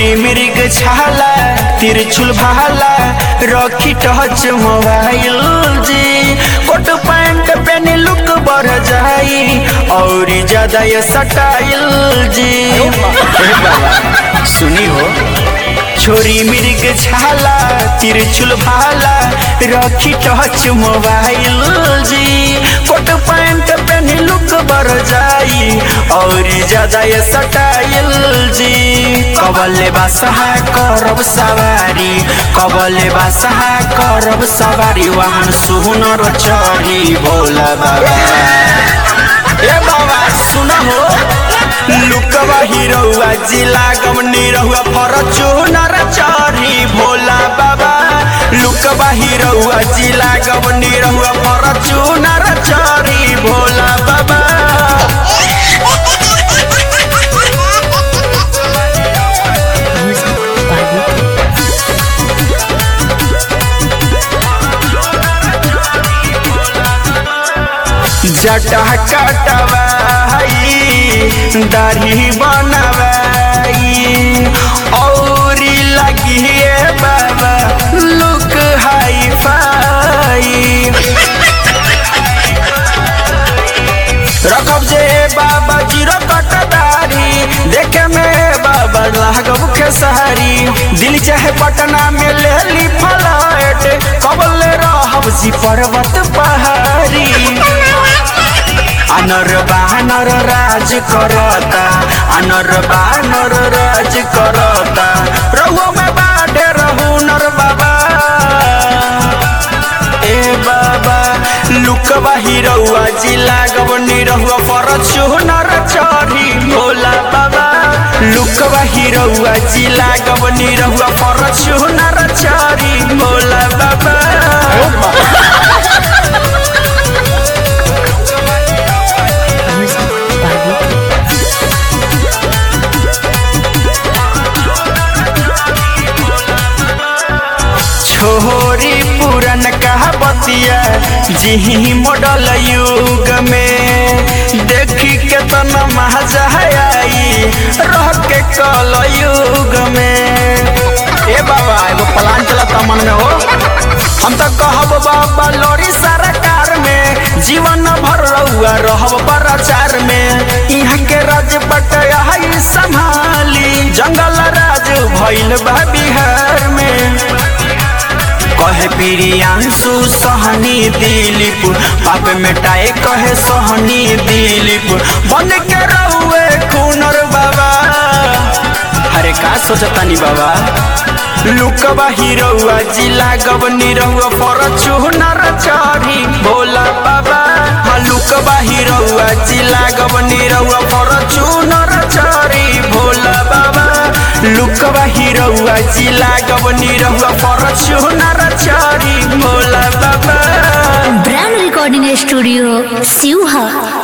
छोरी मृग छाला तिरछुल भाला रखी टच मोबाइल जी कोट पैंट पहने लुक बढ़ जाई और ज्यादा ये सटाइल जी ए बाबा, सुनी हो छोरी मृग छाला तिरछुल भाला रखी टच मोबाइल जी कोट पैंट पहने लुक बढ़ जाई और ज्यादा ये सटाइल जी कबले बासहा करब सवारी कबले बासहा करब सवारी वाहन सुनर चढ़ी भोला बाबा ए बाबा सुना हो लुकवा हिरौआ जिला गमनी रहुआ फरचूनर चढ़ी भोला बाबा लुकवा हिरौआ जिला गमनी रहुआ फरचूनर चढ़ी भोला बाबा जटा कटवाई दाढ़ी बनवाई औरी लगी बाबा लुक हाई फाई रखब जे बाबा जीरो कटदारी देखे में बाबा लागब के सहारी दिल चाहे पटना में ले ली फ्लाइट कबल रहब जी पर्वत पहाड़ी अनर बानर राज करता अनर बानर राज करता रहुओ में बाढ़े रहू नर बाबा ए बाबा लुकवा हिरौआ जिला गवनी रहुआ फरचूनर चढ़ी भोला बाबा लुकवा हिरौआ जिला गवनी रहुआ फरचूनर चढ़ी भोला बाबा छोरी पुरन कहावतिया जी मॉडल युग में देखी के तन मजा आई रह के कल युग में ए बाबा एगो प्लान चलता मन में हो हम तो कहब बाबा लोरी सरकार में जीवन भर रहुआ रहब प्रचार में यहाँ के राज बटया संभाली जंगल राज भइल बा बिहार में कहे प्रियांशु सहनी दिलीप पाप मिटाए कहे सहनी दिलीप बन के रहुए खूनर बाबा अरे का सोचतानी बाबा लुकवा हिरौआ जिला गवनी रहुआ फरचूनर चढ़ी भोला बाबा हाँ लुकवा हिरौआ जिला गवनी रहुआ फरचूनर चढ़ी भोला बाबा लुकवा हिरौआ जिला गवनी रहुआ फरचूनर चढ़ी भोला बाबा ब्रांड रिकॉर्डिंग स्टूडियो सिवहा